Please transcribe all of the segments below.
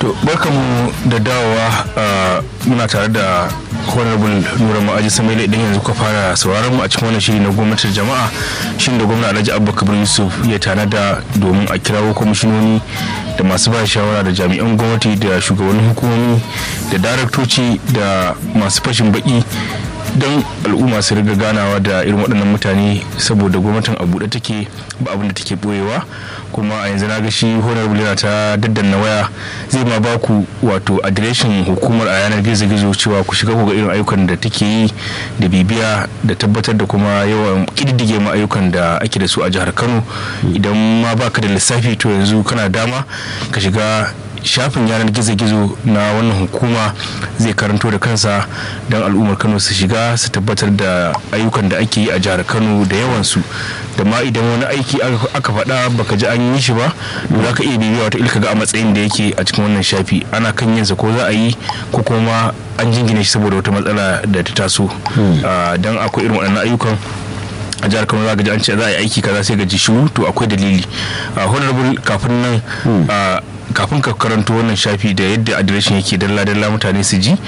to barkamu da dawowa muna tare da honorable nura ma'aji samaila idan yanzu ka fara sauraron mu a cikin wannan shiri na gwamnatin jama'a shin da gwamna alhaji abubakar yusuf ya tanada domin a kirawo kwamishinoni da masu ba shawara da jami'an gwamnati da shugabannin hukumomi da daraktoci da masu fashin baki don al'umma su riga ganawa da irin waɗannan mutane saboda gwamnatin a buɗe take ba abin da take ɓoyewa kuma a yanzu na ga shi honorable yana ta daddanna waya zai ma baku wato adireshin hukumar a yanar gizo gizo cewa ku shiga ku ga irin ayyukan da take yi da bibiya da tabbatar da kuma yawan kididdige ma ayyukan da ake da su a jihar kano idan ma baka da lissafi to yanzu kana dama ka shiga shafin yanar gizo-gizo na wannan hukuma zai karanto da kansa don al'ummar kano su shiga su tabbatar da ayyukan da ake yi a jihar kano da yawansu da ma idan wani aiki aka faɗa baka ji an yi shi ba za ka iya bibiya wata ilka ga a matsayin da yake a cikin wannan shafi ana kan yinsa ko za a yi ko kuma an jingine shi saboda wata matsala da ta taso don akwai irin waɗannan ayyukan a jihar kano za ga ji an ce za a yi aiki kaza sai ga ji shiru to akwai dalili honorable kafin nan kafin ka karanto wannan shafi da yadda adireshin yake dalla-dalla mutane su ji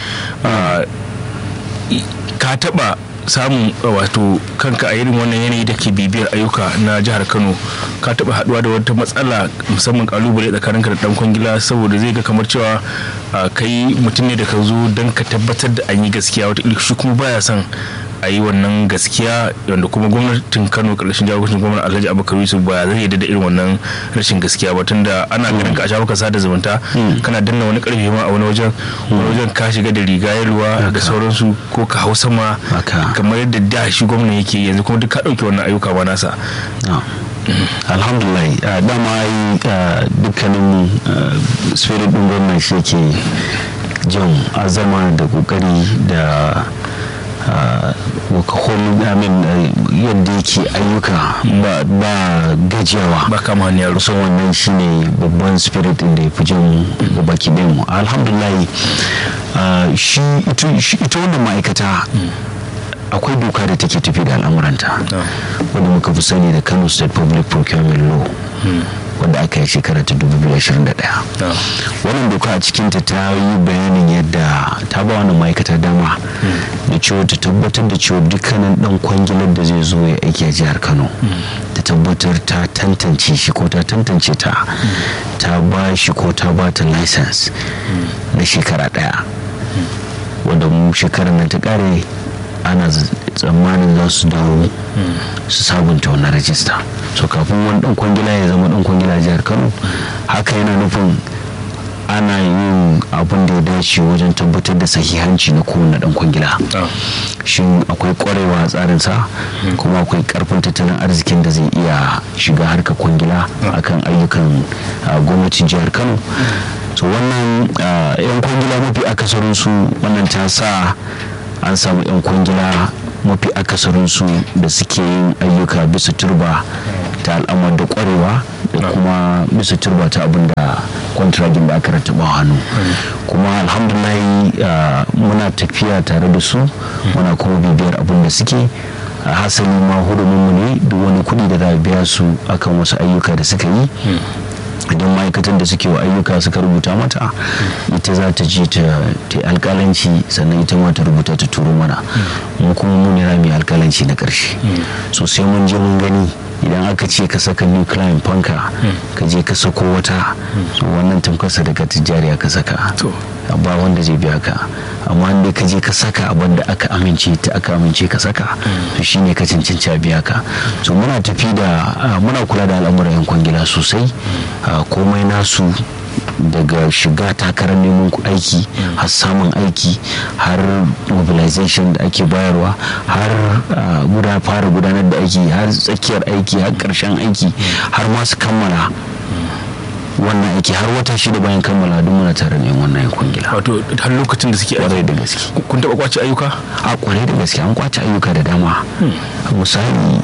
ka taba samun wato kanka a irin wannan yanayi da ke bibiyar ayyuka na jihar kano ka taba haduwa da wata matsala musamman kalubale tsakaninka da dan kwangila saboda zai ga kamar cewa kai mutum ne da ka zo don ka tabbatar da an yi gaskiya wata shi kuma baya son a yi wannan gaskiya wanda kuma gwamnatin kano karshen jagorancin gwamnan alhaji abubakar yusuf ba zai yadda da irin wannan rashin gaskiya ba tunda ana ganin ka a shafukan sada zumunta kana danna wani karfe ma a wani wajen wani wajen ka shiga da riga ruwa da sauransu ko ka hau sama kamar yadda da shi gwamna yake yanzu kuma duk ka dauke wannan ayyuka ba nasa alhamdulillah dama yi dukkanin spirit din gwamnan shi ke jan azama da kokari da wakahomin amin yadda yake ayyuka ba gajiyawa ba kama hanyar kusan wannan shine babban spirit da ya fi jan baki mu alhamdulillah shi ita wannan ma'aikata akwai doka da take tafi da al'amuranta wanda muka fi sani da kano state public procurement law wanda aka yi shekara ta 2021 wannan doka a cikinta ta yi bayanin yadda ta ba wani ma'aikata dama da cewa ta tabbatar da cewa dukkanin dan kwangilar da zai zo ya aiki a jihar kano ta tabbatar ta tantance shi ko ta tantance ta ta ba shi ko ta ba ta license na shekara daya wanda mu shekarar nan ta kare ana tsammanin za su dawo su sabunta wannan rajista so kafin wani dan kwangila ya zama dan kwangila jihar kano haka yana nufin ana yin abin da ya dace wajen tabbatar da sahihanci na kowane dan kwangila shin akwai kwarewa a tsarinsa kuma akwai karfin tattalin arzikin da zai iya shiga harkar kwangila akan ayyukan gwamnatin jihar kano so wannan yan kwangila mafi akasarinsu wannan ta sa an samu 'yan kwangila mafi akasarinsu da suke yin ayyuka bisa turba ta al'amar da kwarewa da kuma bisa turba ta abin da kwantiragin da aka rattaba hannu kuma alhamdulahi muna tafiya tare da su muna kuma bibiyar abin da suke hasali ma huruminmu ne duk wani kuɗi da za biya su akan wasu ayyuka da suka yi idan ma'aikatan da suke wa ayyuka suka rubuta mata ita za ta je ta alkalanci sannan ita ma ta rubuta ta turo mana mu kuma mu ne rami alkalanci na karshe so sai mun je mun gani idan aka ce ka saka new client fanka ka je ka sako wata so wannan tamkarsa daga tijjariya ka saka ba wanda zai biya ka amma inda ka je ka saka abin da aka amince ta aka amince ka saka to shine ka cancanci a biya ka so muna tafi da muna kula da al'amuran yan kwangila sosai komai nasu daga shiga takarar neman aiki har samun aiki har mobilization da ake bayarwa har guda fara gudanar da aiki har tsakiyar aiki har karshen aiki har masu kammala wannan aiki har wata shida bayan kammala duk muna tare da wannan kwangila wato har lokacin da suke kwarai da gaske kun taba kwace ayyuka a kwarai da gaske an kwace ayyuka da dama misali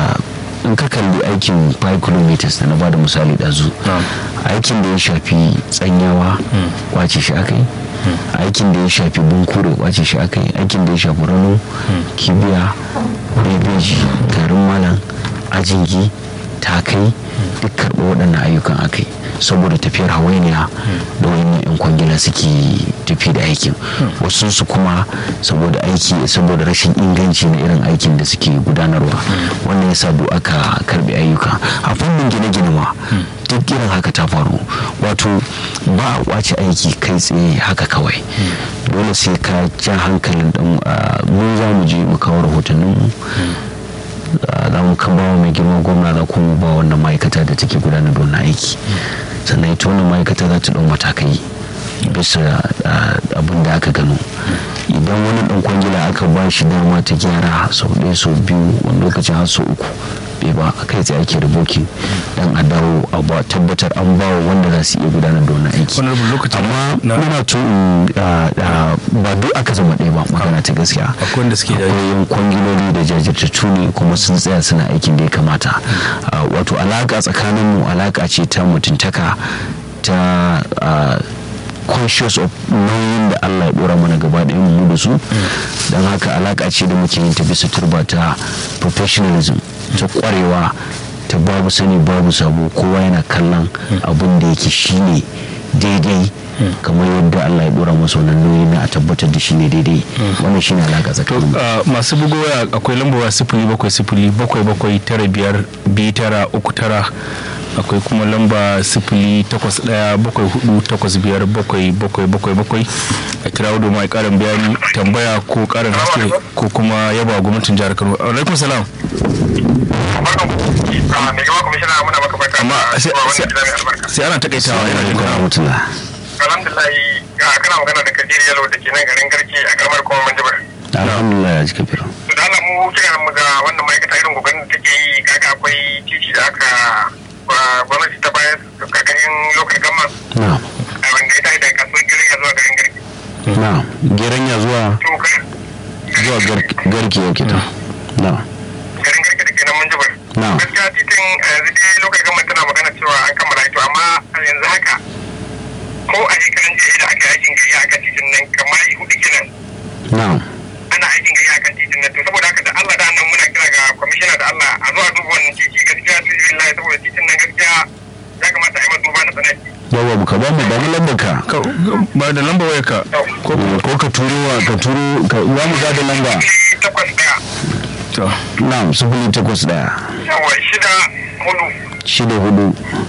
in ka kalli aikin 5 kilometers da na bada misali ɗazu aikin da ya shafi tsanyawa kwace shi aka yi aikin da ya shafi bunkure kwace shi aka yi aikin da ya shafi rano kibiya bebeji garin malam ajingi takai duk karɓa waɗannan ayyukan aka yi saboda tafiyar hawainiya da wani yan kwangila suke tafi da aikin wasu su kuma saboda aiki saboda rashin inganci na irin aikin da suke gudanarwa wannan ya duk aka karbi ayyuka a fannin gine-gine ma duk irin haka ta faru wato ba a kwace aiki kai tsaye haka kawai dole sai ka ja hankalin dan mun za mu je mu kawo rahotannin mu za mu kan bawa mai girman gwamna za kuma ba wannan ma'aikata da take gudanar da wannan aiki sannan ita wannan ma'aikata za ta ɗau matakai bisa abin da aka gano idan wani dan kwangila aka ba shi dama ta gyara sau ɗaya sau biyu wani lokacin har sau uku bai ba a kai tsaye ake rubokin dan a dawo a ba tabbatar an ba wa wanda za su iya gudanar da wani aiki amma muna to ba duk aka zama ɗaya ba magana ta gaskiya akwai wanda suke da akwai kwangiloli da jajirtattu ne kuma sun tsaya suna aikin da ya kamata wato alaka tsakaninmu alaka ce ta mutuntaka ta conscious of nauyin da Allah ya dora mana gaba da mu da su don haka alaka ce da muke yin ta bisa turba ta professionalism ta kwarewa ta babu sani babu sabo kowa yana kallon abin da yake shine daidai kamar yadda Allah ya dora masa wannan nauyi na a tabbatar da shine daidai wannan shine alaka tsakanin masu bugowa akwai lambawa sifili bakwai sifili bakwai bakwai tara biyar biyu tara uku tara akwai kuma lamba sifili takwas daya bakwai hudu takwas biyar bakwai bakwai bakwai bakwai a kira domin a karin bayani tambaya ko karin haske ko kuma yaba gwamnatin jihar kano alaikum salam amma sai ana takaitawa yana jin kana alhamdulillah kana magana da kadir yalo da ke nan garin garki a karamar kuma manjibar alhamdulillah ya ji kafira da Allah mu kira mu ga wannan ma'aikata irin kokarin da take yi kaga akwai titi da aka gwamnati ta bayar karkashin lokacin gama na wanda ya tashi daga kasuwar girin zuwa garin garki na geranya zuwa zuwa garki yake ta na garin garki da ke nan manjibar na gaskiya titin yanzu dai lokacin gama tana magana cewa an kammala ito amma yanzu haka ko a shekaran jiya da aka yi aikin gayya akan titin nan kamar hudu kenan na ana aikin gayya akan titin nan to saboda haka da Allah da nan muna kira ga kwamishina da Allah a zuwa duba wannan titi gaskiya su yi lillahi saboda titin nan gaskiya ya kamata a yi duba na tsanaki yawa ka ba mu ba mu lambar ka ba da lamba waya ka ko ko ka turo wa ka turo ka za mu ga da lamba sifili takwas daya to na sifili takwas daya yawa shida hudu shida hudu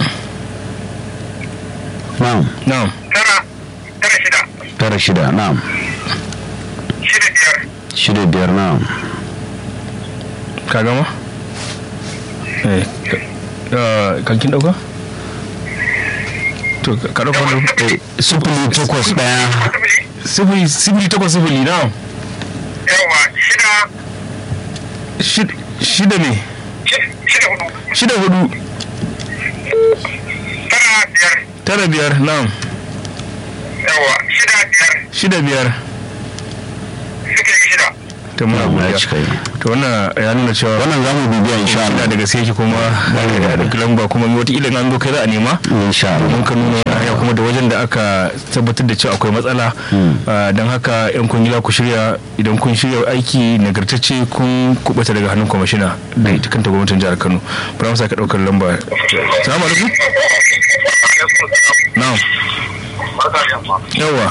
na na'am tara tara shida tara shida na shida biyar shida biyar na ka gama eh ka- kan kin dauka to ka dauka wanda sifili takwas daya sifili sifili takwas sifili na'am yawa shida Shid- shida ne shi- shida hudu shida hudu tara biyar tara biyar na'am yawa shida biyar shida biyar sifili shida ta muna ya godiya cika yi to wannan ya nuna cewa wannan za mu bibiya insha ina Allah da gaske yake kuma da da lamba kuma wataƙila in an zo kai za a nema insha mun Allah ka nuna wani hanya kuma da wajen da aka tabbatar da cewa akwai matsala Ah, don haka yan kungila ku shirya idan kun shirya aiki nagartacce kun kubata daga hannun kwamishina da ita kanta gwamnatin jihar kano bari mu sake daukar lamba salamu alaikum na'am barka da yamma yawa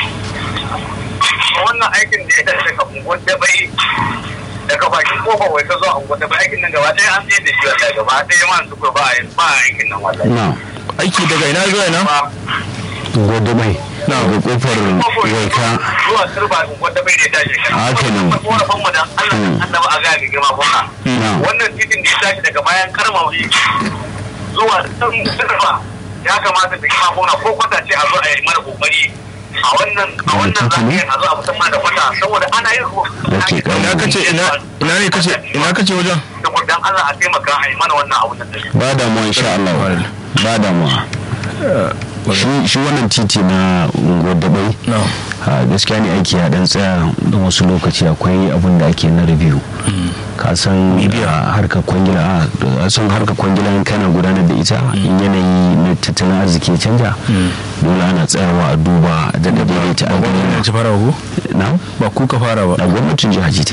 wannan aikin da ya tashi daga unguwar dabai daga bakin kofar wai ta zuwa unguwar dabai aikin nan gaba ɗaya an tsaye da shi wallahi gaba ɗaya man su ba a ba a aikin nan wallahi na aiki daga ina zuwa ina ba gwada mai Na. daga kofar waika zuwa turba unguwar dabai da ya tashi Haka ne. kuma korafin mu dan Allah Hmm. dan annaba a ga ga girma gwamna na wannan titin da ya tashi daga bayan karmawi zuwa turba ya kamata da girma gwamna ko kwata ce a zo a yi mana kokari a wannan a wannan zagayen a zo a musamman da kwata saboda ana yin ruwa Ok, ina kace ina ina ne kace ina kace wajen saboda dan Allah a taimaka a yi mana wannan abun da take ba damuwa insha Allah ba damuwa shi shi wannan titi na unguwar dabai na'am a gaskiya ne aiki ya dan tsaya da wasu lokaci akwai abin da ake na review ka san Bibiya. a harkar kwangila a san harkar kwangila in kana gudanar da ita in yanayi na tattalin arziki ya canja dole ana tsayawa a duba da da daidaita ba gwamnati ne abubuwa ci fara ba ko na ba ku ka fara ba a gwamnatin jiha ce take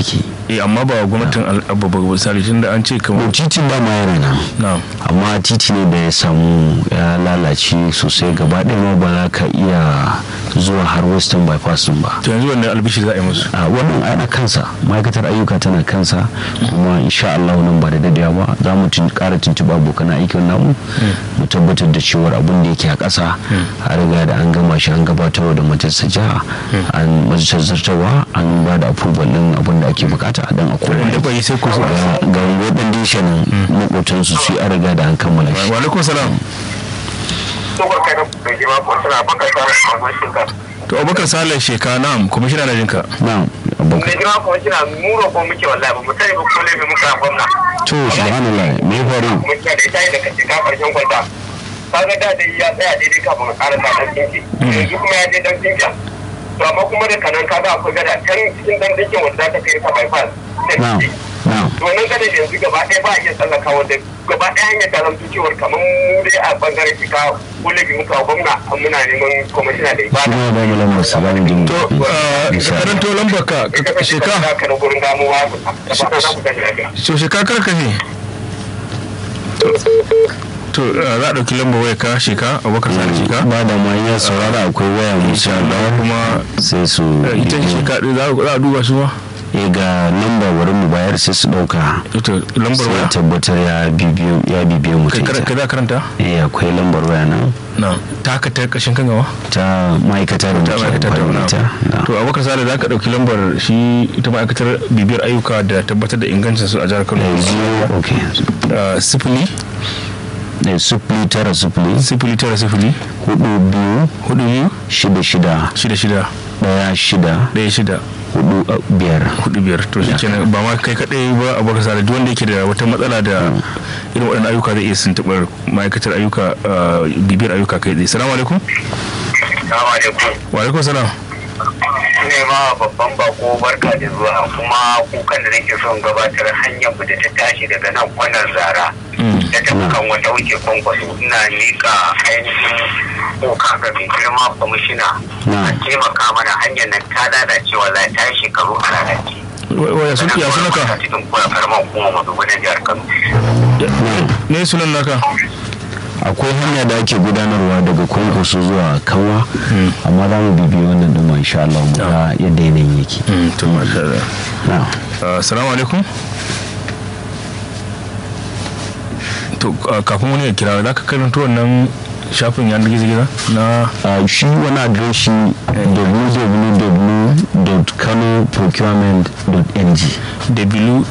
eh amma ba gwamnatin abba ba misali tun da an ce to kamar titin dama yana nan na amma titi ne da ya samu ya lalace sosai gaba ɗaya ma ba za ka iya zuwa har western bypass ɗin ba to yanzu wannan albishi za a yi musu a wannan ana kansa ma'aikatar ayyuka tana kansa kuma insha Allah nan ba da dadewa ba za mu tun ƙara tuntuɓa abokan aikin namu mu tabbatar da cewar abin da yake a ƙasa a riga da an gama shi an gabatar da majalisar jiha an majalisar zartawa an ba da approval ɗin abin da ake bukata dan a koma wanda bai sai ku ga ga waɗanda shi nan makotansu su an riga da an kammala shi wa alaikum salam tsohon kai na bai jima ko suna baka sa a mashin ka to abubakar salih sheka na'am kuma shi na jinka na abokan mai jima ko suna muro ko muke wallahi ba mu sani ba ko laifin muka gwamna to subhanallah me ya faru mun ce da ita da kace ka karshen kwanta kaga da dai ya tsaya daidai kafin ka karasa dan tinki yanzu kuma ya je dan tinki to amma kuma da kanan kaga akwai gada can cikin dan tinkin wanda za ta kai ka bypass na na to nan gada da yanzu gaba ɗaya ba a iya tsallaka wanda gaba ɗaya hanyar ta zamto cewar kamar mu dai a bangaren shika ko laifin muka gwamna muna neman kwamishina da shi ibada ma ba mu lamar sa ba mu jin to ah, ka karanto lambar ka ita ka- ka sheka ka na gurin damuwa da ba za ku tashi lafiya so sheka karka ne to ah, za a ɗauki lambar waya ka sheka abubakar salih sheka ba da ma ya saurara akwai waya insha insha Allah Allah kuma sai su eh, ita sheka ɗin za a za a duba su ba e ga lamba wurin mu bayar sai su dauka to lambar sai waya tabbatar ya bibiyo ya bibiyo kai mutum kar- kai za ka karanta eh akwai lambar waya nan na ta haka ta ƙarshen kan gawa ta ma'aikata da ta muke ma'aikatar amfani da da ita na. to abubakar sale za ka ɗauki lambar shi ita ma'aikatar bibiyar ayyuka da tabbatar da ingancin su a jihar kano Eh, zero okay Ah, sifili eh, sifili tara sifili sifili tara sifili hudu biyu hudu biyu shida shida shida shida daya shida ɗaya shida hudu uh, biyar hudu biyar to shi kenan ba ma kai kaɗai ba abubakar sale duk wanda yake da wata matsala da irin waɗannan ayyuka zai iya tuntuɓar ma'aikatar ayyuka ah, bibiyar ayyuka kai tsaye salamu alaikum Salamu alaikum. wa alaikum salam ne ma babban bako barka da zuwa kuma kukan da nake son gabatar hanyar mu da ta tashi daga nan kwanan zara da ta kan wata wuce kwankwaso ina miƙa ainihin kuka ga mai girma kwamishina Na. a taimaka mana hanyar nan ta lalace wallahi ta yi shekaru a lalace Wa- wa- ya sun- ya sunaka a cikin kura karamar hukumar madugu na jihar kano ne sunan naka akwai hanya da ake gudanarwa daga kwankwaso zuwa kawa amma za mu bibiyo wannan duma insha Allah mu ga yadda yanayin yake Mm, to masha Allah na Uh, salamu alaikum to uh, kafin wani ya kira za ka karanta wannan shafin yanar gizo-gizo na Uh, shi wani adireshi www.kanoprocurement.ng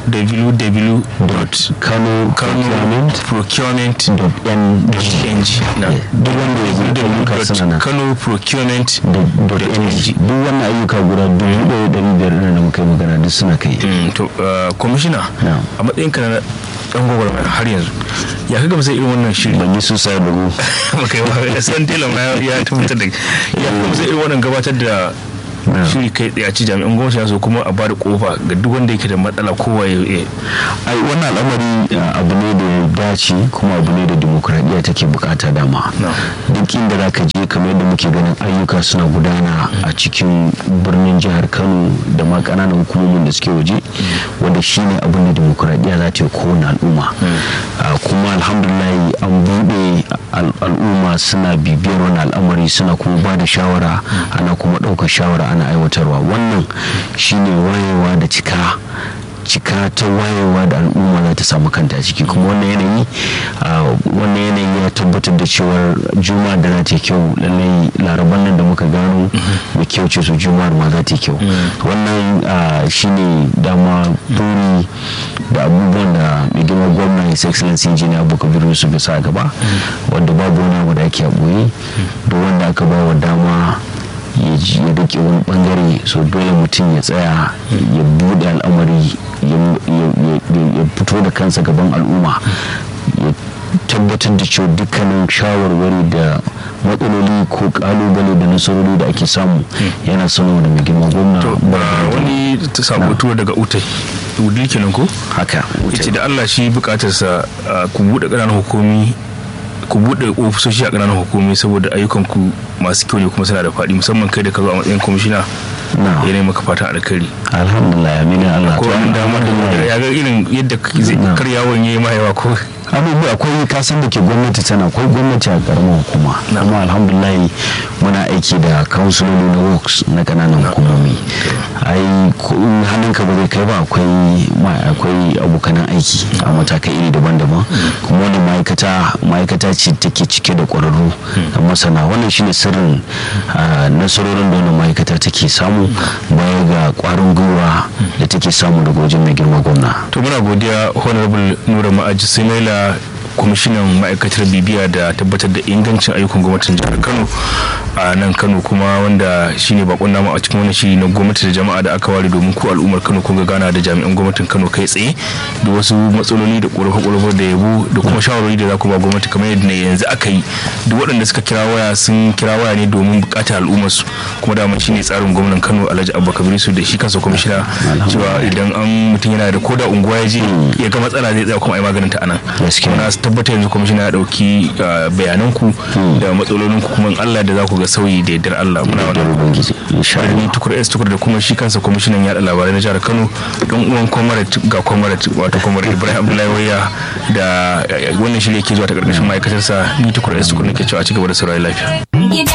www.kanoprocurement.ng na duk wanda ya zai ayyuka suna nan kano procurement dot .ng duk wannan ayyuka guda dubu ɗaya da ɗari biyar ɗin da muka yi magana duk suna kai Mm, to uh, kwamishina Na. a matsayinka na dan gwagwarmaya har yanzu ya kaga masa irin wannan shiri ban yi su sa da mu maka yi wa san tela ma ya tabbatar da ya kuma sai irin wannan gabatar da Na. shiri kai tsaye a ci jami'an gwamnati ya so kuma a bada kofa ga duk wanda yake da matsala kowa ya yi ai wannan al'amari uh, abu ne da ya dace kuma abu ne da demokradiyya take bukata dama Na. duk inda za ka je kamar yadda muke ganin ayyuka suna gudana a cikin birnin jihar kano da ma kananan hukumomin da suke waje wanda shine abin da demokradiyya za ta yi kowane al'umma Uh, kuma alhamdulillah an buɗe al- al'umma suna bibiyar wani al'amari suna kuma ba da shawara ana kuma ɗaukar shawara ana aiwatarwa wannan shine wayewa da cika cika ta wayewa da al'umma za ta samu kanta a ciki kuma wannan yanayi ah, wannan yanayi ya tabbatar da cewar juma'a da za ta yi kyau lallai laraban nan da muka gano da kyau ce su juma'ar ma za ta yi kyau wannan ah, shine dama buri da abubuwan da mai girma gwamna his excellency engineer abubakar yusuf ya sa gaba wanda babu wani abu da ake a boye da wanda aka ba wa dama ya ji ya rike wani bangare so dole mutum ya tsaya ya bude al'amari ya- ya- ya ya fito da kansa gaban al'umma ya tabbatar da cewa dukkanin shawarwari da matsaloli ko kalubale da nasarori da ake samu yana sanarwa da mai girma gwamna to ba ba wani ta samu tuwo daga utai wudi kenan ko haka yace da Allah shi bukatarsa uh, ku bude ƙananan hukumi ku buɗe ofisoshi a ƙananan hukumi saboda ayyukanku masu kyau ne kuma suna da faɗi musamman kai da ka zo a matsayin kwamishina na yanayi maka fatan alkhairi alhamdulillah aminin Allah ko To, an dama da ya ga irin yadda zai Na. kar yawon yayi ma yawa ko abubuwa akwai kasan da ke gwamnati tana akwai gwamnati a karamar hukuma Na. kuma alhamdulillah muna aiki da kansuloli na works na kananan hukumomi ai ko in hannunka ba zai kai ba akwai ma- akwai abokanan aiki a matakai iri daban-daban kuma wannan ma'aikata ma'aikata ce take cike da ƙwararru da masana wannan shine sirrin ah, nasarorin da wannan ma'aikata take samu baya ga ƙwarin gwiwa da take samu daga wajen mai girma gwamna to muna godiya honorable nura ma'aji sinaila kwamishinan ma'aikatar bibiya da tabbatar da ingancin ayyukan gwamnatin jihar kano a nan kano kuma wanda shine bakon namu a cikin wani shiri na gwamnati da jama'a da aka ware domin ku al'ummar kano kun ga gana da jami'an gwamnatin kano kai tsaye da wasu matsaloli da ƙorafe-ƙorafe da yabo da kuma shawarwari da za ku ba gwamnati kamar yadda na yanzu aka yi duk waɗanda suka kira waya sun kira waya ne domin buƙatar al'ummarsu kuma dama shine tsarin gwamnan kano alhaji abubakar yusuf da shi kansa kwamishina cewa idan an mutum yana da koda unguwa ya je ya ga matsala zai tsaya kuma a yi maganin ta anan Gaskiya. kuma na tabbatar yanzu kwamishina ya dauki bayananku da matsalolinku kuma in Allah da za ku ga sauyi da yardar Allah muna da wannan ubangiji insha Allah ni tukur s tukur da kuma shi kansa kwamishinan yada labarai na jihar Kano don uwan kwamarat ga kwamarat wato kwamarat Ibrahim Abdullahi Waya da eh, wannan shirye ke zuwa ta karkashin ma'aikatarsa ni tukur s tukur nake cewa a cigaba da saurari lafiya